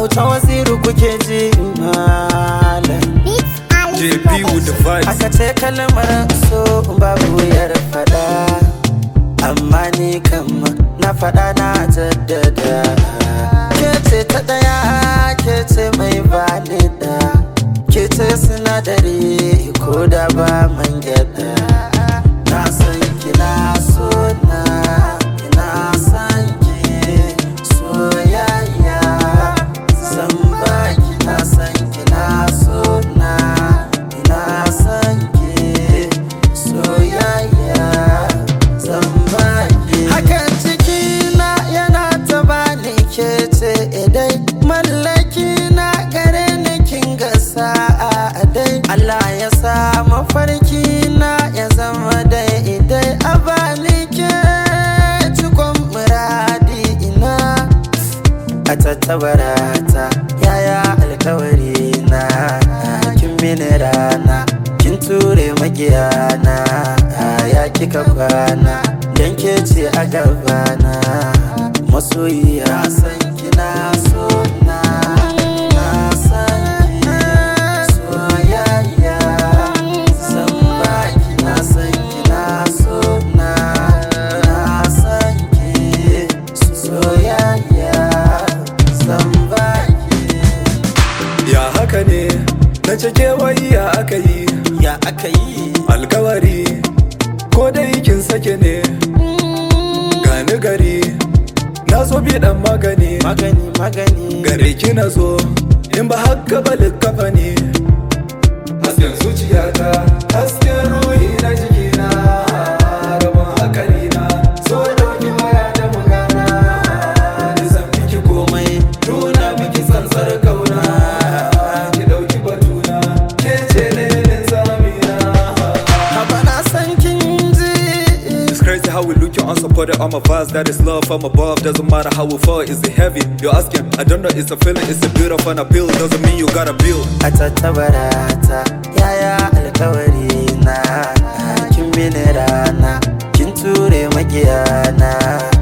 auta waziru kuke ji malam JP with the vibes. aka ce kalmar so babu wuyar fada amma ni kam na fada na jaddada ke ce ta daya ke ce mai bani da ke ce sinadari ko da ba man gyada na san kina so na ina san ki soyayya zan baki na san kina so na ina san ki soyayya zan baki hakan cikina yana ta bani ke ce idai mallaki na gare ni kin ga sa'a dai Allah ya sa mafarki na ya zama dai idai a bani ke cikon muradi ina a tattabarata yaya alkawari na kin mini rana kin ture magiyana ya kika kwana dan ke ce a gabana masoyiya na san kina so na na san ki soyayya san baki na san kina so na na san ki soyayya san baki Ya haka ne, na cike wai ya aka yi, ya aka yi alkawari, ko dai kin sake ne, gani gari, na zo bi dan magani, magani magani gare ki na zo, in ba haka ba likkafa ne. Hasken zuciyata, hasken ruhi na jikina, rabon hakari na, so dauki waya da magana, nisan miki komai, nuna miki tsantsar kauna, ki dauki batuna, ke ce lenin zamina. haba na san kin ji It's crazy how we look you unsupported on my vibes That is love from above Doesn't matter how we fall Is it heavy? You're asking I don't know It's a feeling It's a beautiful and appeal Doesn't mean you gotta build a tattabarata yaya alkawari na kin mini rana kin ture magiyana